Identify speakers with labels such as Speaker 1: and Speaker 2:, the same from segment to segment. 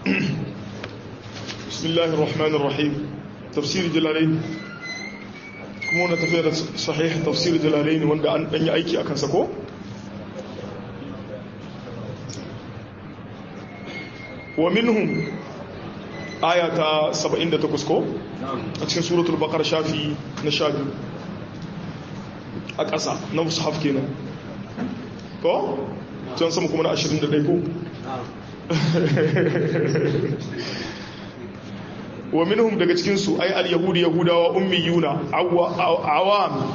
Speaker 1: بسم الله الرحمن الرحيم تفسير جلالين kuma wani tafiya da sahih tafsir jalalaini wanda an danyi aiki a kansa ko wa minhum aya ta 78 ko a cikin suratul baqara shafi na shafi a ƙasa na mushaf kenan ko can sama kuma na 21 ko wa minhum daga cikinsu ai al-yahudi yahudawa ummiyuna awam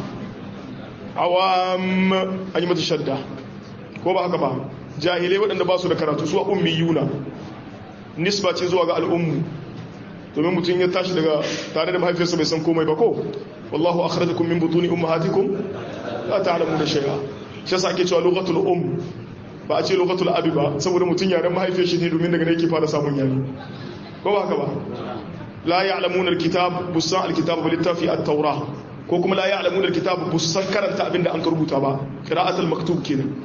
Speaker 1: awam an yi mata shadda ko ba haka ba jahilai waɗanda ba su da karatu su ummiyuna nisba ce zuwa ga al'ummu domin mutum ya tashi daga tare da mahaifiyarsa bai san komai ba ko wallahu akhrajakum min butuni ummahatikum la ta'lamuna shay'a shi yasa ake cewa lughatul um ba a ce lughatul abi ba saboda mutum yaren mahaifiyar shi ne domin daga ne yake fara samun yare ko ba haka ba la ya'lamuna alkitab busan alkitab bil littafi at-taura ko kuma la ya'lamuna alkitab busan karanta abinda an rubuta ba qira'atul maktub kenan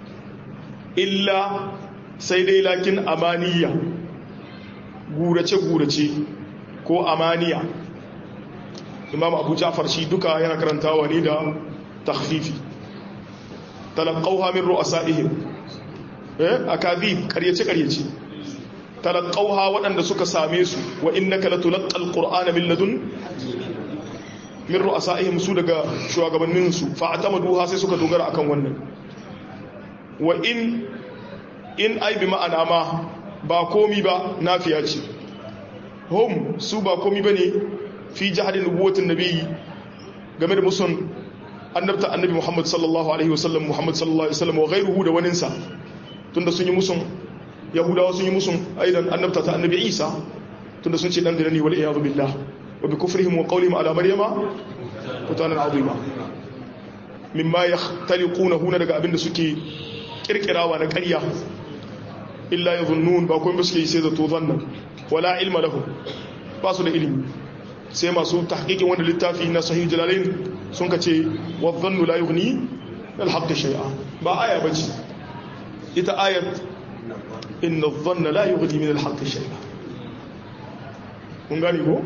Speaker 1: illa sai dai lakin amaniya gurace gurace ko amaniya imam abu ja'far shi duka yana karantawa ne da takhfifi talaqawha min ru'asaihim eh akadhib karyace karyace talaqawha waɗanda suka same su wa innaka latulqal qur'ana min ladun min ru'asaihim su daga shugabannin su fa atamaduha sai suka dogara akan wannan wa in in ai bi ma'ana ma ba komi ba nafiya ce hum su ba komi bane fi jahadin nubuwatin nabi game da musun annabta annabi Muhammad sallallahu alaihi wasallam Muhammad sallallahu alaihi wasallam wa ghayruhu da waninsa tunda sun yi musun yahudawa sun yi musun aidan annabta ta annabi isa tunda sun ce dan dinani wal iyadu billah wa bi kufrihim wa qawlihim ala maryama futanan azima mimma yahtaliquna huna daga abinda suke kirkirawa na ƙarya illa yadhunnun ba kuma suke yi sai zato zanna wala ilma lahum ba su da ilimi sai masu tahqiqin wanda littafi na sahih jalalain sun kace wa dhannu la yughni al haqq shay'a ba aya bace ita ayat inna dhanna la yughni min al-haqq shay'a kun gani ko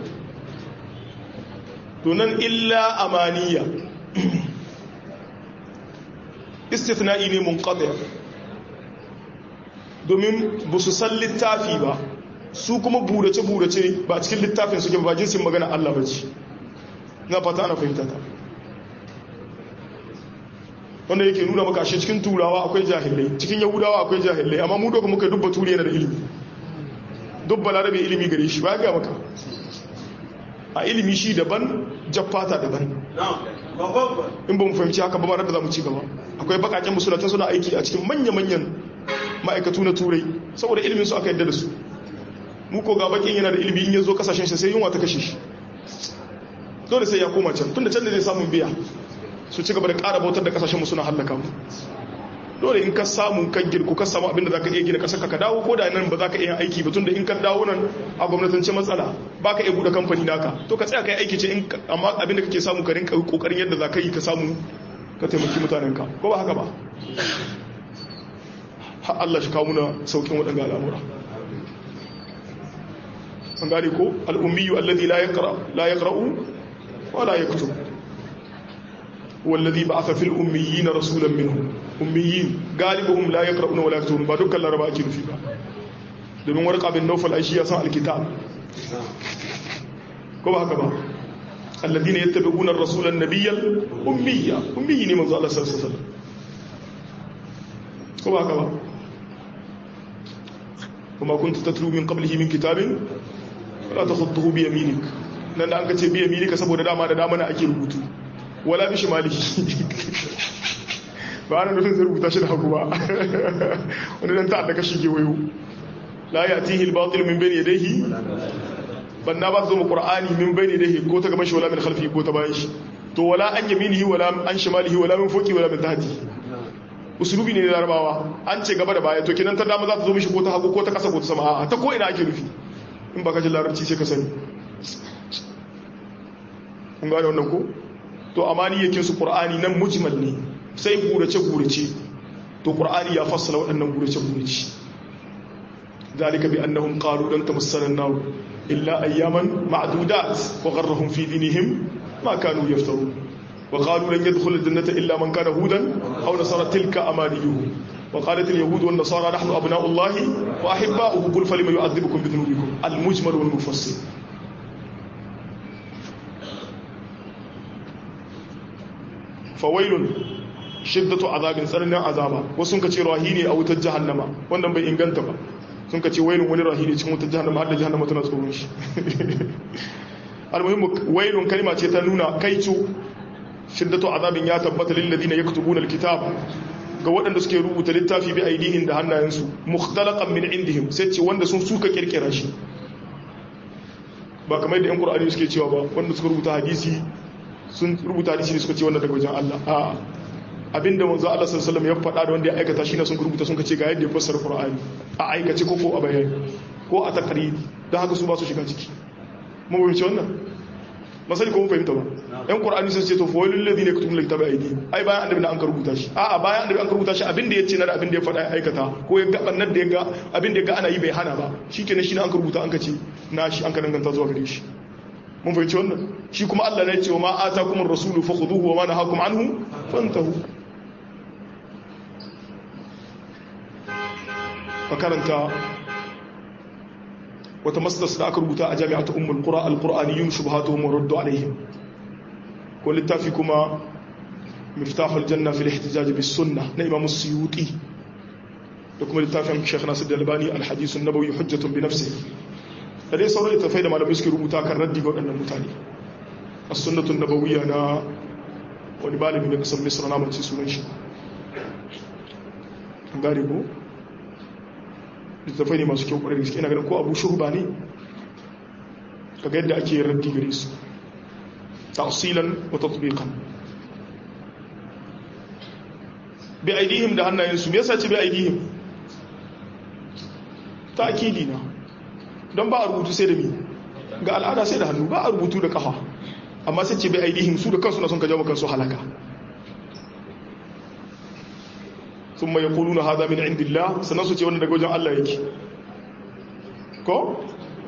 Speaker 1: to nan illa amaniya istithna'i ne munqati domin ba su san littafi ba su kuma burace burace ba cikin littafin suke ba jinsin magana Allah ba ce na fata ana fahimta ta wanda yake nuna maka shi cikin turawa akwai jahilai cikin yahudawa akwai jahilai amma mu doka muka dubba turi yana da ilimi dubba larabe ilimi gare shi ba ga maka a ilimi shi daban jaffata daban in ba mu fahimci haka ba ma da za mu ci gaba akwai bakaken musulatan suna aiki a cikin manya-manyan ma'aikatu na turai saboda ilimin su aka yadda da su mu ko ga bakin yana da ilimi in ya zo kasashen shi sai yunwa ta kashe shi dole sai ya koma can tunda can da zai samun biya su ci gaba da ƙara bautar da kasashen suna hallaka mu dole in ka samu kan girku ka samu abinda za ka iya gina kasar ka dawo ko da nan ba za ka iya aiki ba tunda in ka dawo nan a gwamnatance matsala ba ka iya buɗe kamfani naka to ka tsaya ka yi aiki ce in amma abinda kake samu ka rinka kokarin yadda za ka yi ka samu ka taimaki mutanenka ko ba haka ba har Allah shi kawo muna saukin waɗanda al'amura an gane ko al'ummiyu alladhi la yaqra la yaqra'u wa la yaktub والذي بعث في الأميين رسولا منهم أميين غالبهم لا يقرؤون ولا يكتبون ba dukkan laraba ake nufi ba domin warqa bin nawfal aishi ya san alkitab ko ba haka ba alladhina yattabi'una ar-rasula an-nabiyyal ummiyya ummiyi ne manzo Allah sallallahu alaihi wasallam ko ba haka ba kuma kunta tatlu min qablihi min kitabin wala takhutuhu bi yaminik nan da an kace bi yaminika saboda dama da dama na ake rubutu wala bi shimali ba ana nufin zai rubuta shi da hagu ba wani dan ta'adda kashi ke wayo la yatihi al-batil min bayni yadayhi banna ba zo mu qur'ani min bayni yadayhi ko ta gaban shi wala min khalfi ko ta bayan shi to wala an yaminihi wala an shimalihi wala min fuqi wala min tahti usulubi ne da larabawa an ce gaba da baya to kinan ta dama za ta zo mishi ko ta hagu ko ta kasa ko ta sama a'a ta ko ina ake nufi in ba ka ji larabci sai ka sani kun gane wannan ko to amaniyakin su qur'ani nan mujmal ne sai gurace gurace to qur'ani ya fassala waɗannan gurace gurace ذلك بأنهم قالوا لن تمسنا النار إلا أياما معدودات وغرهم في دينهم ما كانوا يفترون وقالوا لن يدخل الجنة إلا من كان هودا أو نصارى تلك أمانيهم وقالت اليهود والنصارى نحن أبناء الله وأحباؤه قل فلم يعذبكم بذنوبكم المجمل والمفصل fawailun shiddatu azabin tsananin azaba wasu sun kace rahini a wutar jahannama wannan bai inganta ba sun kace wailun wani rahini cikin wutar jahannama har da jahannama tana tsoron shi almuhimmu wailun kalma ce ta nuna kaicu shiddatu azabin ya tabbata lil ladina yaktubuna alkitab ga waɗanda suke rubuta littafi bi aidihin da hannayensu mukhtalaqan min indihim sai ce wanda sun suka kirkira shi ba kamar da yan qur'ani suke cewa ba wanda suka rubuta hadisi sun rubuta hadisi ne suka ce wannan daga wajen Allah a abinda manzo Allah sallallahu alaihi wasallam ya faɗa da wanda ya aikata shi ne sun rubuta sun ce ga yadda ya fassara Qur'ani a aikace ko ko a bayani ko a takriri dan haka su ba su shiga ciki mun fahimci wannan masali ko mun fahimta ba ɗan Qur'ani sun ce to fa walil ladina yaktumuna kitaba aidi ai bayan annabi an ka rubuta shi a a bayan annabi an ka rubuta shi abinda ya ce na da abinda ya faɗa ya aikata ko ya ga bannan da ya ga abinda ya ga ana yi bai hana ba shikenan shi ne an ka rubuta an ka ce na shi an ka danganta zuwa gare shi mun fahimci wannan shi kuma Allah ne ce wa ma atakumur rasulu fakhuduhu wa ma nahakum anhu fantahu makaranta wata masdas da aka rubuta a jami'atu ummul qura alqur'aniyun shubhatuhum wa raddu alaihim ko littafi kuma miftahul janna fil ihtijaj bis sunnah na imam suyuti da kuma littafin Sheikh Nasir Albani al-hadith an-nabawi hujjatun bi nafsihi da dai sauran littafai da malamai suke rubuta kan raddi ga waɗannan mutane a sunnatun nabawiyya na wani malami na kasar misra na mace sunan shi an gane ko littafai ne masu kyau ƙwarar gaske ina ganin ko abu shurba ne kaga yadda ake yin raddi gare su tasilan wa tatbiqan bi aidihim da hannayensu me yasa ce bi aidihim ta akidi na don ba a rubutu sai da mi ga al'ada sai da hannu ba a rubutu da kafa amma sai ce bai aidihim su da kansu na sun ka jawo kansu halaka sun mai kulu na haza min indillah sannan su ce wanda daga wajen Allah yake ko?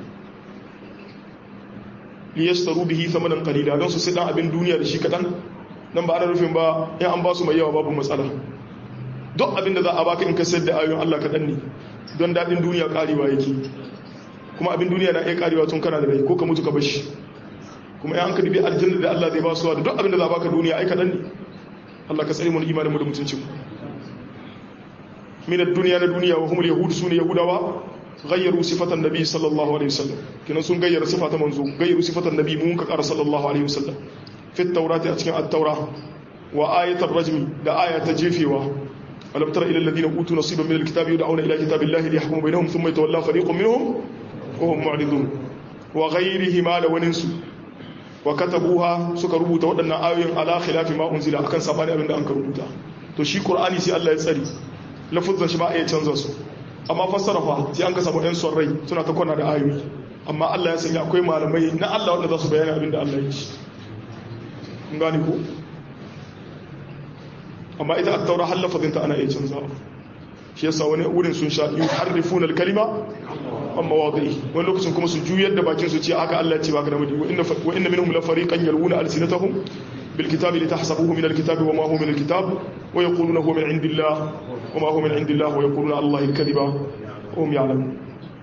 Speaker 1: liyastaru bihi thamanan qalila don su sai dan abin duniya da shi kadan nan ba ana rufin ba in an ba su mai yawa babu matsala duk abin da za a baka in ka sayar da ayoyin Allah kadan ne don dadin duniya karewa yake kuma abin duniya na iya karewa tun kana da rai ko ka mutu ka bashi kuma ya an ka dubi aljanna da Allah zai ba su da duk abin da za baka duniya ai kadan ne Allah ka tsare mu imanin mu da mutuncin mu min ad-dunya na duniya wa humul yahud sune yahudawa ghayyaru sifatan nabi sallallahu alaihi wasallam kinan sun gayyara sifatan manzo gayyaru sifatan nabi mun ka kara sallallahu alaihi wasallam fi at-taurati a cikin at-taura wa ayatul rajmi da ayata jefewa alam tara ila alladhina utu nasiban min al-kitabi yud'auna ila kitabillahi liyahkuma bainahum thumma yatawalla fariqun minhum وهم معرضون وغيرهما da waninsu wa katabuha suka rubuta waɗannan ayoyin ala khilafi ma unzila akan sabani abinda an ka rubuta to shi qur'ani sai Allah ya tsari lafuzan shi ba ya canza su amma fassara fa sai an ka samu ɗan son rai suna ta kwana da ayoyi amma Allah ya sanya akwai malamai na Allah wanda za su bayani abinda Allah ya ci kun gane ko amma ita at-taura hal lafazinta ana iya canzawa shi yasa wani wurin sun sha yuharrifuna al-kalima an mawaɗi wani lokacin kuma su juyar da bakin su ce aka Allah ce baka da mudi wa inna minhum la fariqan yalwuna alsinatahum bil kitabi litahsabuhu min al kitabi wa ma huwa min al kitab wa yaquluna huwa min indillah wa ma huwa min indillah wa yaquluna Allah al kadhiba wa hum ya'lamun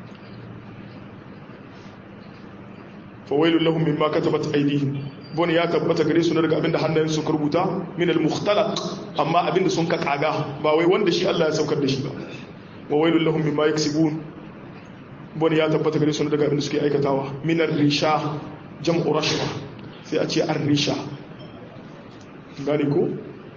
Speaker 1: fa wailul lahum mimma katabat aydihim bone ya tabbata gare su daga abinda hannayen su rubuta min al mukhtalaq amma abinda sun ka kaga ba wai wanda shi Allah ya saukar da shi ba wa wailul lahum mimma yaksibun wani ya tabbata gare su daga abin da suke aikatawa minar risha jam'u rashwa sai a ce an risha gani ko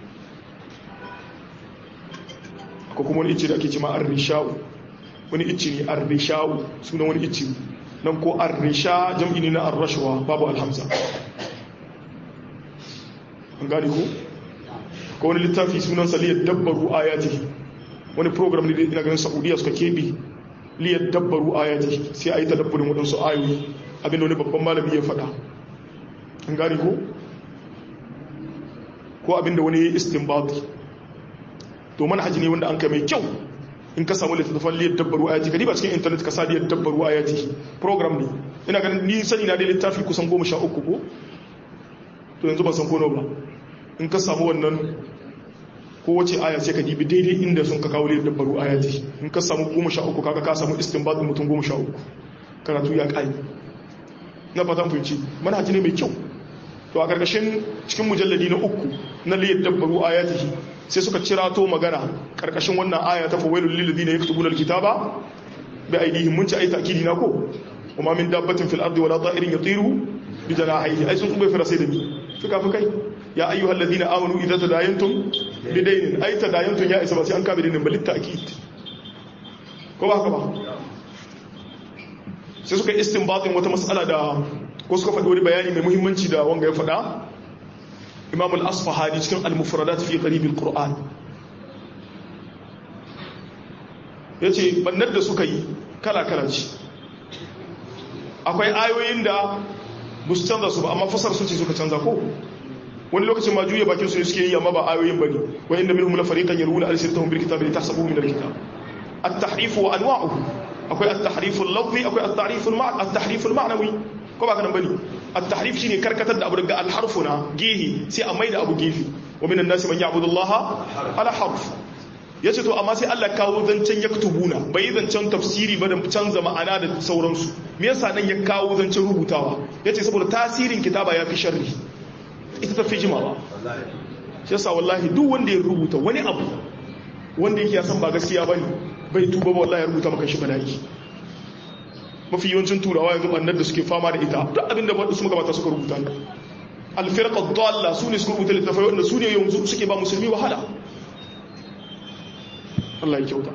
Speaker 1: ko kuma wani icce da ake cima an risha'u wani icce ne an risha'u sunan wani icce nan ko an risha jam'i ne na an rashwa babu alhamza an gani ko ko wani littafi sunan saliyar dabbaru ayati wani program ne da ina ganin saudiya suka keɓe liyar dabbaru ayati sai a yi tadabburin waɗansu ayoyi abinda wani babban malami ya faɗa an gani ko ko abinda wani ya yi istinbati to manhaji ne wanda an kai mai kyau in ka samu littattafan liyar dabbaru ayati ka ba cikin intanet ka sa liyar dabbaru ayati program ne ina ganin ni sani na da littafi kusan goma sha uku ko to yanzu ban san kono ba in ka samu wannan kowace aya sai ka dibi daidai inda sun ka kawo liyar dabbaru ayati in ka samu goma sha uku kaga ka samu istinbat mutum goma sha uku karatu ya kai na fatan fahimci manhaji ne mai kyau to a karkashin cikin mujalladi na uku na liyar dabbaru ayatihi sai suka cira to magana karkashin wannan aya ta fawailul lil ladina yaktubuna alkitaba bi aydihim mun ci ai takidi na ko kuma min dabbatin fil ardi wala ta'irin yatiru bi janahihi ai sun kuma fara sai da ni fuka fukai ya ayyuhal ladina amanu idza tadayantum bi daynin ai tadayantum ya isa ba sai an kabe dinin balit ta'kid ko ba haka ba sai suka istinbatin wata mas'ala da ko suka faɗi wani bayani mai muhimmanci da wanga ya faɗa imam al-asfahani cikin al-mufradat fi qarib al-qur'an yace bannar da suka yi kala kala ce akwai ayoyin da bus canza su ba amma fasar su ce suka canza ko wani lokacin ma juya bakin su suke yi amma ba ayoyin bane wa inna minhum la fariqan yaruna al-sirtahum bil kitabi litahsabuhu min al-kitab at-tahrif wa anwa'uhu akwai at-tahrif al-lafzi akwai at-tahrif al-ma'na at-tahrif al-ma'nawi ko ba kanan bane at-tahrif shine karkatar da abu daga al-harfuna gehi sai a maida abu gefi wa minan nasi man ya'budu Allah ala harf yace to amma sai Allah kawo zancen yaktubuna bai zancen tafsiri ba da canza ma'ana da sauransu me yasa nan ya kawo zancen rubutawa yace saboda tasirin kitaba yafi sharri ita tafi jimawa shi yasa wallahi duk wanda ya rubuta wani abu wanda yake ya san ba gaskiya bane bai tuba ba wallahi ya rubuta maka shi bala'i mafi yawancin turawa yanzu bannar da suke fama da ita duk abin da su magabata suka rubuta ne alfirqa dalla su ne suka rubuta littafai wanda su ne yanzu suke ba musulmi wahala Allah ya kyauta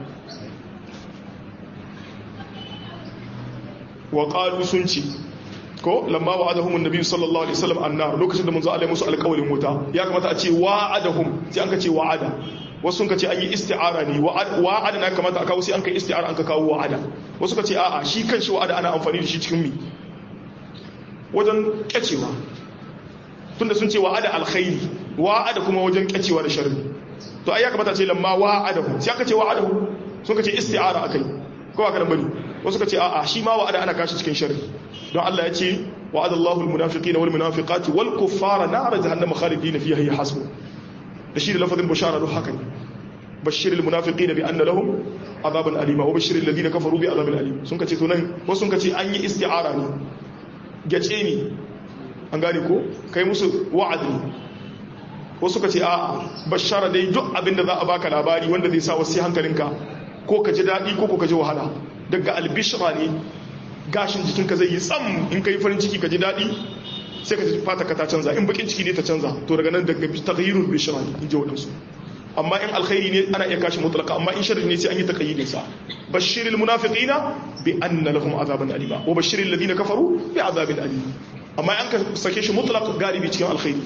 Speaker 1: wa qalu sun ci ko lamma wa'adahum an-nabi sallallahu alaihi wasallam annar lokacin da manzo Allah musu alƙawarin wuta ya kamata a ce wa'adahum sai an ka ce wa'ada wasu sun ka ce an yi isti'ara ne wa'ada na kamata a kawo sai an kai isti'ara an ka kawo wa'ada wasu ka ce a'a shi kan shi wa'ada ana amfani da shi cikin mi wajen kyacewa tunda sun ce wa'ada alkhairi wa'ada kuma wajen kyacewa da sharri to ai ya kamata ce lamma wa'adahu sai aka ce wa'adahu sun ka ce isti'ara akai ko aka dan bari wasu ka ce a'a shi ma wa'ada ana kashi cikin sharri don Allah ya ce wa'ada Allahu almunafiqina wal munafiqati wal kuffara nar jahannama khalidina fiha hiya hasbu da shi da lafazin bashara duk haka ne bashir almunafiqina bi anna lahum azaban alima wa bashir alladhina kafaru bi azabin alim sun kace to nan wasu sun kace an yi isti'ara ne gace ne an gane ko kai musu wa'adi wasu kace a'a bashara dai duk abinda za a baka labari wanda zai sa wasu hankalinka ko ka ji dadi ko ko ka ji wahala daga albishra ne gashin jikinka zai yi tsam in kai farin ciki ka ji dadi sai ka ji fata ka ta canza in bakin ciki ne ta canza to daga nan daga taghyirul bishra ne in ji wadansu amma in alkhairi ne ana iya kashi mutlaka amma in sharri ne sai an yi taqayyidin sa bashiril munafiqina bi anna lahum azaban alima wa bashiril ladina kafaru bi azabin alim amma an ka sake shi mutlaq galibi cikin alkhairi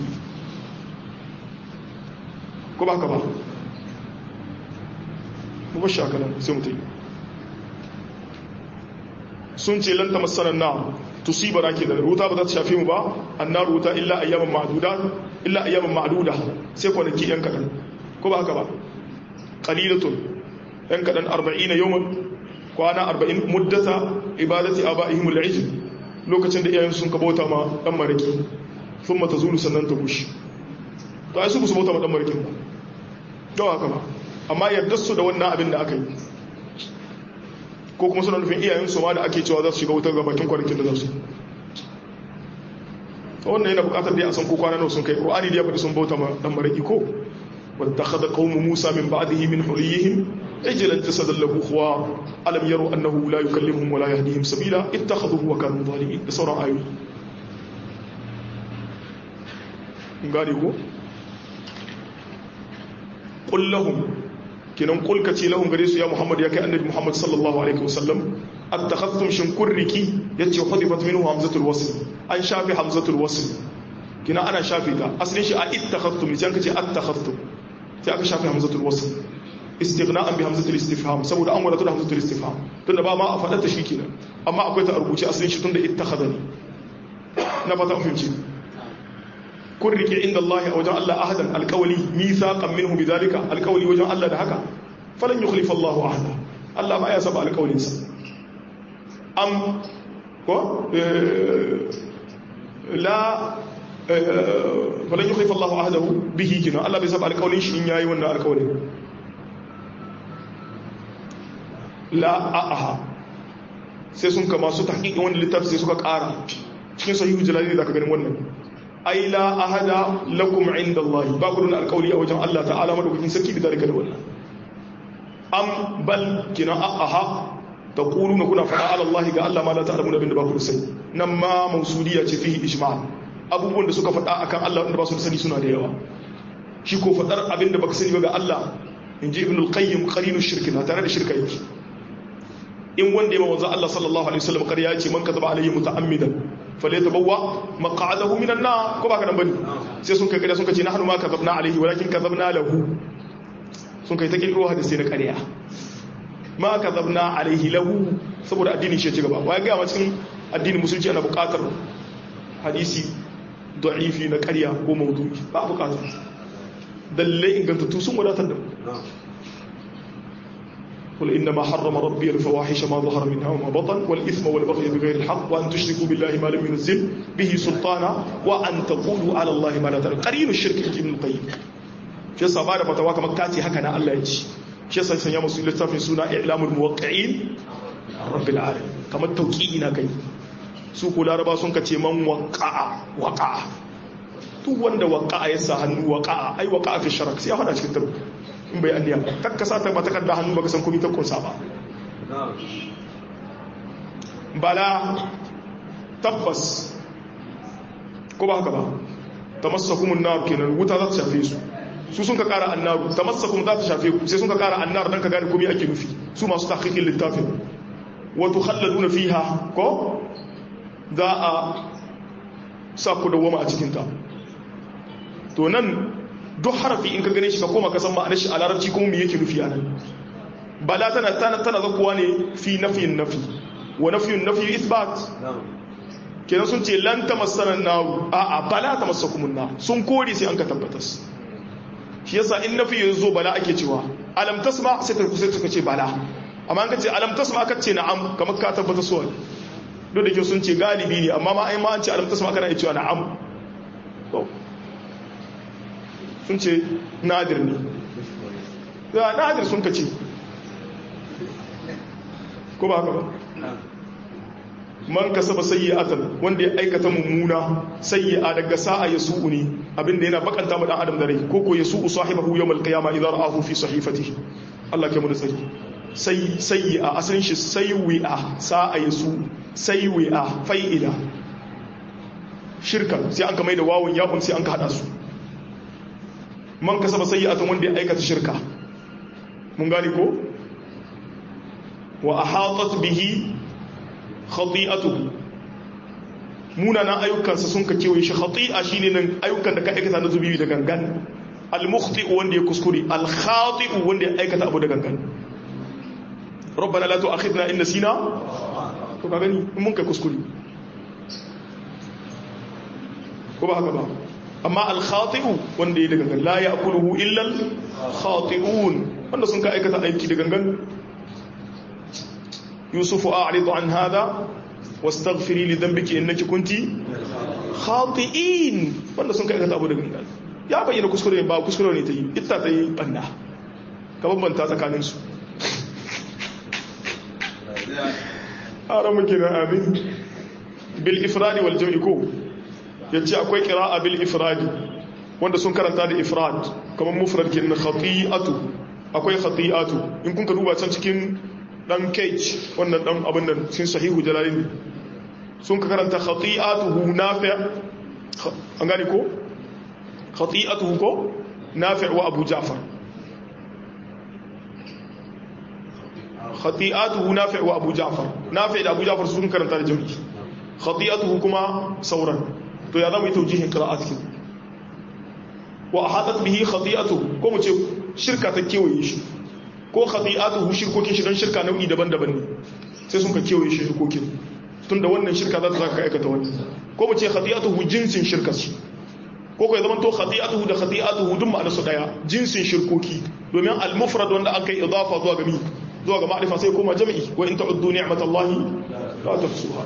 Speaker 1: ko ba ka ba mu bashi haka nan sai mutai sun ce lan tamassana na tusibana ke da ruta ba za ta shafe mu ba annar ruta illa ayyaman ma'duda illa ayyaman ma'duda sai kwanaki yan kadan ko ba haka ba qalilatun yan kadan 40 yawman kwana 40 muddata ibadati abaihim al-ijl lokacin da iyayen sun kabota ma dan maraki thumma tazulu sannan ta gushi to ai su ku bauta ma dan marakin ba to haka ba amma yadda su da wannan abin da aka yi ko kuma suna nufin iyayen su ma da ake cewa za su shiga wutar gabakin kwanakin da za su wannan yana bukatar dai a san ko kwana nawa sun kai qur'ani da ya faɗi sun bauta ma dan maraki ko wattakhadha qaumu musa min ba'dihi min huliyihim ijlan tasadallahu khuwa alam yaru annahu la yukallimuhum wa la yahdihim sabila ittakhadhuhu wa kanu zalimin da sauran ayoyi gane ko qul lahum kinan qul kace lahum gare su ya muhammad ya kai annabi muhammad sallallahu alaihi wasallam attakhadhtum shin kurriki yace hudifat minhu hamzatul wasl an shafi hamzatul wasl kina ana shafi ta asalin shi a ittakhadhtum ne sai kace attakhadhtum sai aka shafi hamzatul wasl istighna'an bi hamzatul istifham saboda an wadatu da hamzatul istifham tunda ba ma a fadar ta shi kenan amma akwai ta a rubuce asalin shi tunda ittakhadani na fata an fahimci kun rike inda Allah a wajen Allah ahadan alkawali mithaqan minhu bidhalika alkawali wajen Allah da haka falan yukhlifa Allah ahada Allah ba ya saba alƙawarinsa am ko la falan yi haifar Allah ahadahu bihi gina Allah bai saba alƙawarin shi in yayi wannan alƙawarin la a'aha sai sun kama su tahqiqin wannan littafi sai suka ƙara cikin sahihu jalali da ka ganin wannan ai la ahada lakum inda Allah ba ku da alƙawari a wajen Allah ta'ala madaukakin sarki da dalika da wannan am bal kina a'aha taquluna kuna fada ala Allah ga Allah ma la ta'lamuna bin da ba ku sani nan ma mausuliya ce fihi ijma' abubuwan da suka fada akan Allah wanda ba su sani suna da yawa shi ko fadar abin da baka sani ba ga Allah inji ibn al-qayyim qarinu shirki na tare da shirka yake in wanda ya manzo Allah sallallahu alaihi wasallam ƙarya ce man kazaba alayhi muta'ammidan falyatabawwa maq'adahu minan nar ko baka nan bane sai sun kai ƙarya sun kace nahnu ma kazabna alayhi walakin kazabna lahu sun kai ta kirkiro hadisi na ƙarya ma kazabna alayhi lahu saboda addini shi ci gaba wai ga cikin addinin musulunci ana buƙatar hadisi da'ifi na ƙarya ko maudu'i ba buƙatar dalle ingantattu sun wadatar da mu قل إنما حرم ربي الفواحش ما ظهر منها وما بطن والإثم والبغي بغير الحق وأن تشركوا بالله ما لم ينزل به سلطانا وأن تقولوا على الله ما لا تعلمون قرين الشرك ابن القيم shi yasa ba da fatawa kamar kace haka na Allah ya ci shi yasa sanya musu littafin suna i'lamul muwaqqi'in rabbil alamin kamar tauqi'i na kai su ko laraba sun kace man waqa'a waqa'a duk wanda waqa'a ya sa hannu waqa'a ai waqa'a fi sharak sai ya fada cikin tarbi in bai anniya takka sa ta ba takarda hannu baka san komai ta kunsa ba bala tabbas ko ba haka ba tamassakumun nar kenan wuta za ta shafe su su sun ka kara annaru tamassakum za ta shafe ku sai sun ka kara annar dan ka gane komai ake nufi su masu tahqiqin littafin wa tukhalladuna fiha ko za a sa ku dawama a cikin ta to nan duk harafi in ka gane shi ka koma ka san ma'anar shi a larabci kuma me yake nufi a nan bala tana tana tana zakuwa ne fi nafiyin nafi wa nafiyun nafi isbat kenan sun ce lan tamassana naru a a bala tamassakumun nar sun kore sai an ka tabbatas shi yasa in nafi yanzu bala ake cewa alam tasma sai ta kusa suka ce bala amma an ka ce alam tasma aka ce na'am kamar ka tabbata so duk da ke sun ce galibi ne amma ma ai ma an ce alam tasma kana iya cewa na'am sun ce nadir ne ya nadir sun ka ce ko ba haka ba man kasaba sayyi'atan wanda ya aikata mummuna sayyi'a daga sa'a yasu'u ne abinda yana bakanta mu dan adam da rai ko ko yasu'u sahibahu yawmal qiyama idza ra'ahu fi sahifatihi Allah ke mu da tsari sai sayyi'a asalin shi sayyi'a sa'a yasu sayyi'a fa'ila shirka sai an ka mai da wawun ya'un sai an ka hada su man kasaba sayyi'atan wanda ya aikata shirka mun gane ko wa ahatat bihi khati'atuhu munanan ayyukansa sun ka kewaye shi khati'a shine nan ayyukan da ka aikata na zubi da gangan al-mukhti wanda ya kuskure al-khati'u wanda ya aikata abu da gangan rabbana la tu'akhidna in nasina to ka gani in mun kai kuskure ko ba haka ba amma al-khati'u wanda ya da gangan la ya'kuluhu illa al-khati'un wanda sun ka aikata aiki da gangan يوسف أعرض عن هذا واستغفري لذنبك إنك كنت خاطئين wanda sun kai ka abu da gangan ya bayyana kuskure ba kuskure ne ta yi ita ta yi banna ka bambanta tsakanin su ara muke na amin bil ifradi wal jam'i ko yace akwai qira'a bil ifradi wanda sun karanta da ifrad kamar mufrad kin khati'atu akwai khati'atu in kun ka duba can cikin dan cage wannan dan abin nan sun sahihu jalalin sun ka karanta khati'atuhu nafi' an gane ko khati'atuhu ko nafi' wa abu ja'far khati'atuhu nafi' wa abu ja'far nafi' da abu ja'far sun karanta da jami'i khati'atuhu kuma sauran to ya zama yi taujihin qira'at kin wa ahadat bihi khati'atuhu ko mu ce shirka ta kewaye shi ko khati'atuhu shirkokin shi don shirka nau'i daban-daban ne sai sun ka kewaye shi shirkokin tunda wannan shirka za ta zaka aikata wani ko mu ce khati'atuhu jinsin shirka shi ko ko ya zama to khati'atuhu da khati'atuhu duk ma'ana su daya jinsin shirkoki domin al-mufrad wanda aka yi idafa zuwa ga mi zuwa ga ma'rifa sai koma jami'i wa in ta'uddu ni'matallahi la tuhsuha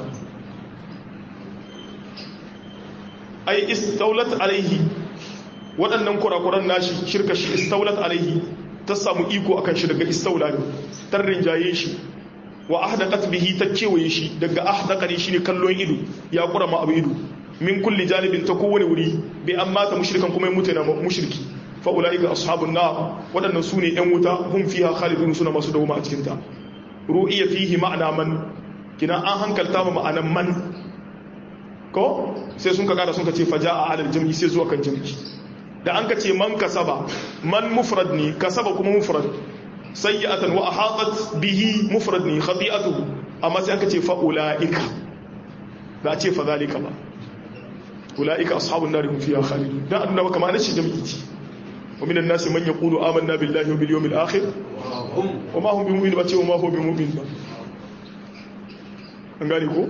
Speaker 1: ai istaulat alaihi waɗannan kurakuran nashi shirka shi istaulat alaihi ta samu iko akan shi daga istaula ne tarrin jaye shi wa ahdaqat bihi ta kewaye shi daga ahdaqani shine kallon ido ya kura ma abu ido min kulli janibin ta kowane wuri bi an mata mushrikan kuma mutu na mushriki fa ulaika ashabun nar waɗannan sune yan wuta hum fiha khalidun suna masu dawoma a cikin ta ru'iya fihi ma'ana man kina an hankalta ma ma'anan man ko sai sun ka kada sun ka ce faja a alal jam'i sai zuwa kan jam'i da an ka ce man kasaba man mufrad ne kasaba kuma mufrad sayyi'atan wa ahatat bihi mufrad ne khati'atuhu amma sai aka ce fa ulaika da a ce fa zalika ba ulaika ashabun nar hum fiha khalidun dan annabi kamar nashi jam'i ce wa minan nasi man yaqulu amanna billahi wa bil yawmil akhir wa ma hum bimu'min ba ce wa ma hum bimu'min ba an gane ko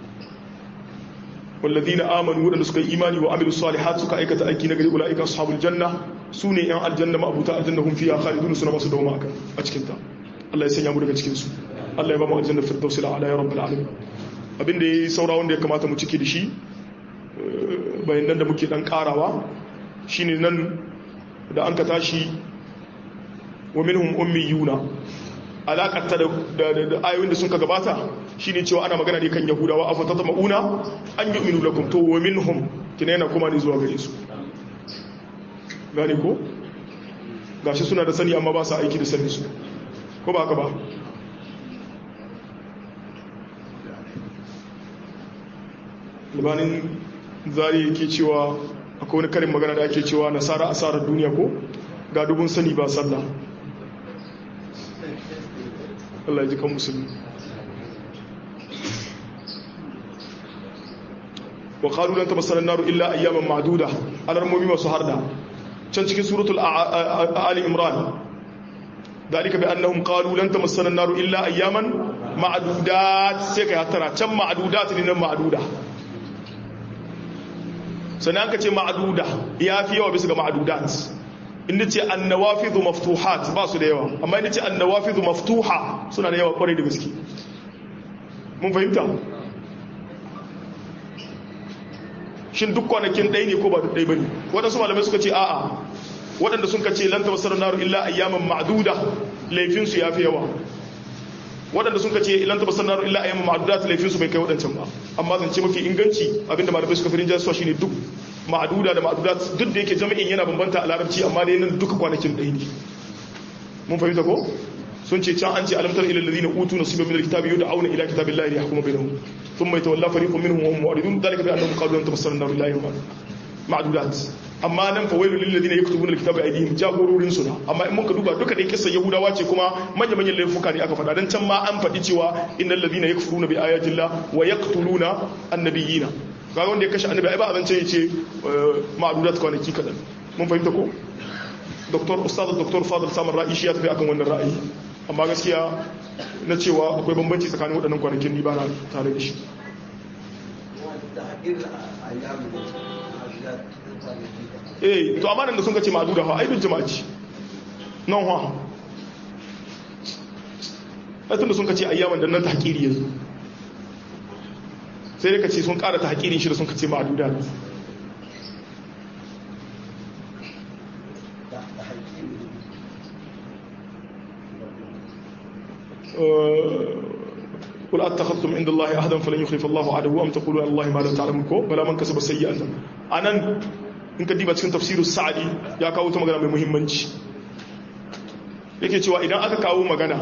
Speaker 1: والذين آمنوا ودن سكا إيماني وعملوا الصالحات سكا أيكة أيكي نغري أولئك أصحاب الجنة سوني أن الجنة ما أبوتا الجنة هم فيها خالدون سنة ما سدوا معك أجكنتا الله يسنع مرغا cikin su Allah ya ba mu aljanna firdaus ala ya rabbul alamin abin da yayi saura wanda ya kamata mu cike da shi bayan nan da muke dan karawa shine nan da an ka tashi wa minhum ummiyuna alaƙarta da ayoyin da sun ka gabata shi ne cewa ana magana ne kan yahudawa a fatata ma'una an yi minu lakum to wa minhum kina yana kuma ne zuwa gare su gane ko gashi suna da sani amma ba su aiki da sani su ko ba ka ba libanin zari yake cewa akwai wani karin magana da ake cewa nasara asarar duniya ko ga dubun sani ba sallah Allah ya ji kan musulmi wa qalu lan tamassana an-nar illa ayyaman ma'duda alarmomi masu harda can cikin suratul ali imran dalika bi annahum qalu lan tamassana an-nar illa ayyaman ma'dudat sai kai hatara can ma'dudat ne nan ma'duda sannan ka ce ma'duda ya fi yawa bisa ga ma'dudat inda ce annawafidhu maftuhat ba su da yawa amma inda ce annawafidhu maftuha suna da yawa kwarai da gaske mun fahimta shin duk kwanakin ɗaya ne ko ba duk ɗaya bane waɗansu malamai suka ce a'a waɗanda sun ka ce lan tabassara naru illa ayyaman ma'duda laifin su yafi yawa waɗanda sun ka ce lan tabassara naru illa ayyaman ma'duda laifin su bai kai waɗancan ba amma zance mafi inganci abinda malamai suka firin jasuwa shine duk ma'aduda da ma'adudat duk da yake jami'in yana bambanta a larabci amma dai nan duka kwanakin ɗaya ne mun fahimta ko sun ce can an ce alamtar ilal ladina utu nasiban min alkitabi yud'auna ila kitabillahi liyahkuma bainahum thumma yatawalla fariqun minhum wa hum mu'ridun dhalika bi annahum qalu lan tamassana an-nar illa yawman ma'dudat amma nan fa wailul lil ladina yaktubuna alkitaba aydihim jagororin su amma in muka duba duka dai kissa yahudawa ce kuma manya manyan laifuka ne aka faɗa dan can ma an faɗi cewa innal ladina yakfuruna bi ayati llah wa yaqtuluna annabiyina kaga wanda ya kashe annabi ai ba abin ya ce ma'adudat kwanaki kadan mun fahimta ko doktor ustaz doktor fadil samar ra'i shi ya tafi akan wannan ra'ayi amma gaskiya na cewa akwai bambanci tsakanin waɗannan kwanakin ni ba na tare da shi eh to amma nan da sun kace ma'aduda fa ai duk jama'a ce nan ha ai tunda sun kace ayyaman da nan tahqiri yanzu sai dai ka ce sun ƙara ta haƙirin shi da sun ka ce ma'aduda قل أتخذتم عند الله أهدا فلن يخلف الله عدو أم تقولوا على الله ما لا تعلمون كو بلا من كسب سيئة أنا in ka diba cikin tafsirin sa'adi ya kawo ta magana mai muhimmanci yake cewa idan aka kawo magana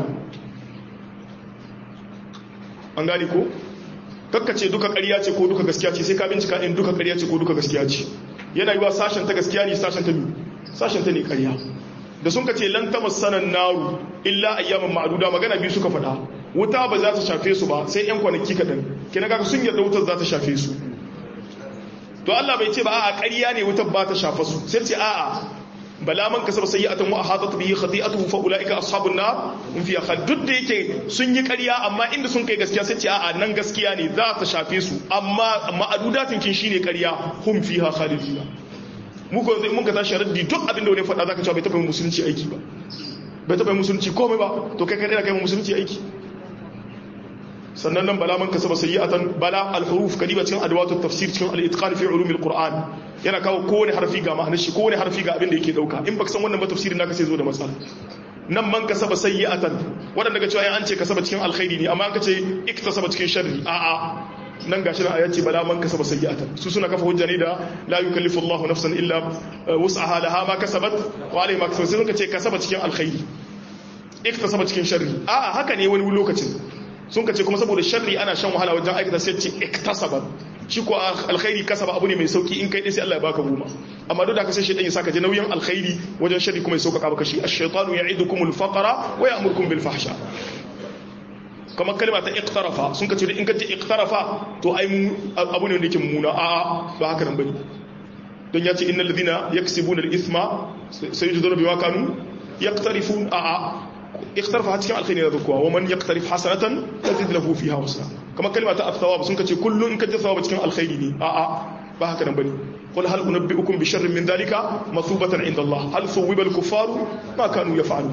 Speaker 1: an gane ko kakkace duka ƙarya ce ko duka gaskiya ce sai ka bincika in duka ƙarya ce ko duka gaskiya ce yana yiwa sashen ta gaskiya ne sashen ta mi sashen ta ne ƙarya da sun kace lan ta masanan naru illa ayyaman ma'duda magana biyu suka faɗa wuta ba za ta shafe su ba sai yan kwanaki kaɗan kina ga sun yarda wutar za ta shafe su to Allah bai ce ba a'a ƙarya ne wutar ba ta shafa su sai ce a'a bala man kasaba sayyi'atan wa ahatat bihi khati'atuhu fa ulaika ashabun nar hum fiha khalidun da yake sun yi ƙarya amma inda sun kai gaskiya sai ce a'a nan gaskiya ne za ta shafe su amma ma'adudatin kin shine ƙarya hum fiha khalidun mu ko mun ka tashi raddi duk abin da wani faɗa zaka cewa bai taɓa musulunci aiki ba bai taɓa musulunci komai ba to kai kai da kai musulunci aiki sannan nan bala man kasaba sayyi'atan bala al-huruf kadiba cikin adwatu tafsir cikin al-itqan fi ulum al-qur'an yana kawo kowane harfi ga ma'anar shi kowane harfi ga abin da yake dauka in baka san wannan ba tafsirin naka sai zo da matsala nan man kasaba sayyi'atan wadanda daga cewa an ce kasaba cikin alkhairi ne amma an kace iktasaba cikin sharri a a nan gashi nan ayati bala man kasaba sayyi'atan su suna kafa hujja ne da la yukallifu Allahu nafsan illa wus'aha laha ma kasabat wa alayha ma kasabat sai suka ce kasaba cikin alkhairi iktasaba cikin sharri a a haka ne wani lokacin sun ka ce kuma saboda sharri ana shan wahala wajen aikata sai ce iktasaba shi ko alkhairi kasaba abu ne mai sauki in kai dai sai Allah ya baka goma amma duk da ka sai shedan ya saka je nauyin alkhairi wajen sharri kuma ya sauka baka shi ash-shaytanu ya'idukumul faqra wa ya'murukum bil fahsha kamar kalma ta iqtarafa sun ka ce in ka ce iqtarafa to ai abu ne wanda yake mummuna a ba haka nan bane don ya ce innal ladina yaksibuna al-ithma sayujzuna bima kanu yaqtarifun a a اقترف cikin alkhairi na zakuwa wa man yaqtarif hasanatan tazid lahu fiha husna kamar kalma ta athawab sun kace kullu in kaje thawab cikin alkhairi ne a a ba haka nan bane qul hal unabbiukum bi sharrin min dalika masubatan inda Allah hal thuwiba al kuffaru ma kanu yaf'alun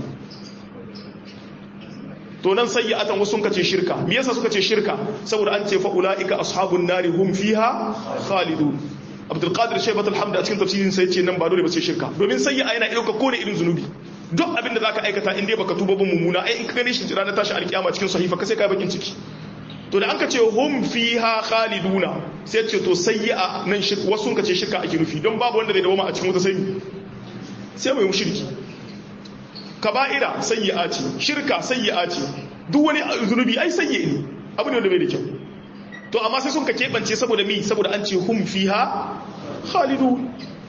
Speaker 1: to nan sayyi'atan wasu sun kace shirka me yasa suka ce shirka saboda an ce fa ulaika ashabun nari hum fiha khalidun Abdul Qadir Shaybat al-Hamd a cikin tafsirin sai ce nan ba dole ba sai shirka domin sayyi'a yana dauka kone irin zunubi duk abin da za ka aikata in dai baka tuba ba mummuna ai in ka gane shi ranar tashi alkiyama cikin sahifa ka sai ka bakin ciki to da an ka ce hum fiha khaliduna sai ce to sayyi'a nan shirka wasu ka ce shirka ake nufi don babu wanda zai dawo a cikin wata sai sai mai mushriki kaba'ira sayyi'a ce shirka sayyi'a ce duk wani zunubi ai sayyi ne abu ne wanda bai da kyau to amma sai sun ka keɓance saboda mi saboda an ce hum fiha khalidun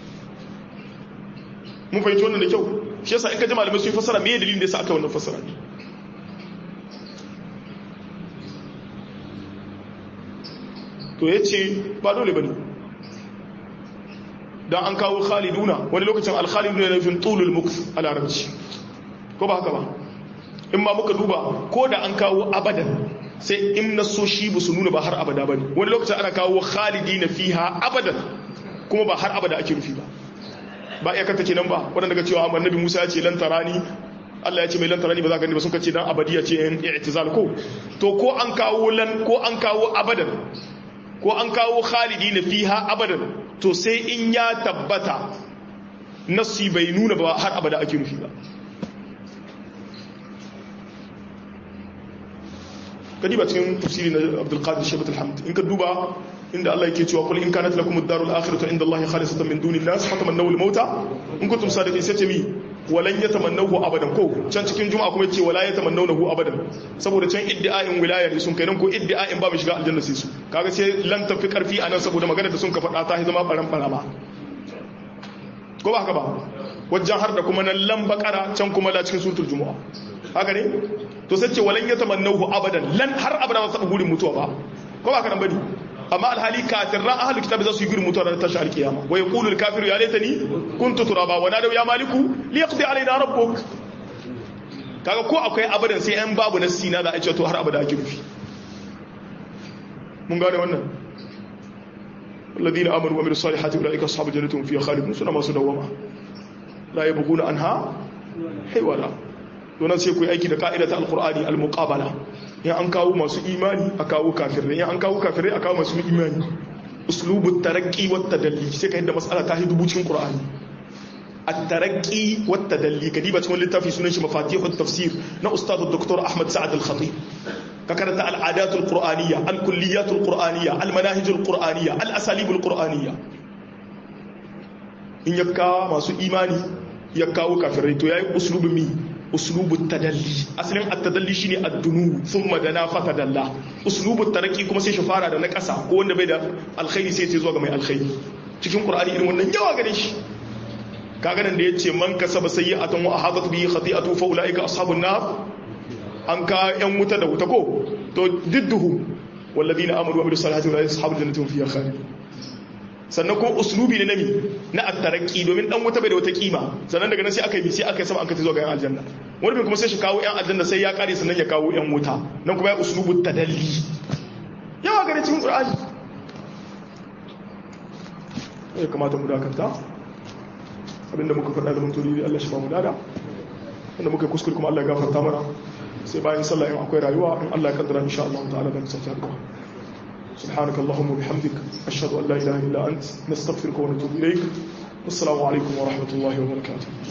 Speaker 1: mun fahimci wannan da kyau shi yasa in ka ji malamai sun fassara me dalilin da yasa aka wannan fassara to yace ba dole bane dan an kawo khaliduna wani lokacin al-khaliduna ne fin tulul mukth a larabci ko ba haka ba in ma muka duba ko da an kawo abadan sai in nasoshi ba su nuna ba har abada bane wani lokacin ana kawo khalidina fiha abadan kuma ba har abada ake rufi ba ba iya kanta kenan ba wadanda daga cewa annabi Musa ya ce lan tarani Allah ya ce mai lan tarani ba za ka gani ba sun kace dan abadiya ce yan i'tizal ko to ko an kawo lan ko an kawo abadan ko an kawo khalidina fiha abadan to sai in ya tabbata nasi bai nuna ba har abada ake nufi ba kadi ba cikin tafsiri na Abdul Qadir Shabat al-Hamd in ka duba inda Allah yake cewa kul in kanat lakum ad-darul akhiratu inda Allah khalisatan min duni an-nas fatamannaw al-mauta in kuntum sadiqin sai ce mi walan yatamannahu abadan ko can cikin juma'a kuma yace wala yatamannawhu abadan saboda can iddia'in wilaya ne sun kai nan ko iddia'in ba mu shiga aljanna sai su kaga sai lan tafi karfi anan saboda magana da sun ka faɗa ta zama baran barama ko ba haka ba wajen har da kuma nan lan bakara can kuma la cikin suratul juma'a haka ne to sai ce walan yatamannahu abadan lan har abada ba su gurin mutuwa ba ko ba haka nan bane amma alhali kafirran ahlul kitab za su yi gurin mutuwa ranar tashi alkiyama wa yaqulu alkafiru ya laitani kuntu turaba wa nadaw ya maliku li yaqdi alaina rabbuk kaga ko akwai abadan sai an babu nassi na za a ce to har abada ake rufi mun gane wannan الذين امنوا وعملوا الصالحات اولئك اصحاب الجنه هم فيها خالدون سنه ما سدوما لا يبغون عنها حولا donan sai ku yi aiki da ka'ida ta alkur'ani al-muqabala in an kawo masu imani a kawo kafirai in an kawo kafirai a kawo masu imani uslubu tarakki wa tadalli sai ka yadda mas'ala ta hidu cikin qur'ani at-tarakki wa tadalli kadiba cikin littafi sunan shi mafatihut tafsir na ustad dr ahmad sa'ad al-khatib ka karanta al-adat al-qur'aniyya al-kulliyat al-qur'aniyya al-manahij al-qur'aniyya al-asalib al-qur'aniyya in ya kawo masu imani ya kawo kafirai to yayi uslubu mi uslubu tadalli asalin at-tadalli shine ad-dunu thumma dana fa tadalla uslubu taraki kuma sai shi fara da na ƙasa ko wanda bai da alkhairi sai sai zuwa ga mai alkhairi cikin qur'ani irin wannan yawa gare shi kaga nan da yace man kasaba sayyi'atan wa ahadat bihi khati'atu fa ulaika ashabun nar an ka yan wuta da wuta ko to didduhu walladina amanu wa amilus salihati ulaika ashabul jannati hum fiha khalidun sannan ko uslubi ne nami na attaraki domin dan wuta bai da wata kima sannan daga nan sai aka yi sai aka yi sama an kai zuwa ga yan aljanna wani bin kuma sai shi kawo yan aljanna sai ya kare sannan ya kawo yan wuta nan kuma ya uslubu tadalli yawa gare cikin qur'ani ya kamata mu dakanta abinda muka faɗa da mun turi Allah shi ba mu dada wanda muka kuskure kuma Allah ya gafarta mana sai bayan sallah in akwai rayuwa in Allah ya kaddara insha Allah ta'ala da musa ta سبحانك اللهم وبحمدك أشهد أن لا إله إلا أنت نستغفرك ونتوب إليك والسلام عليكم ورحمة الله وبركاته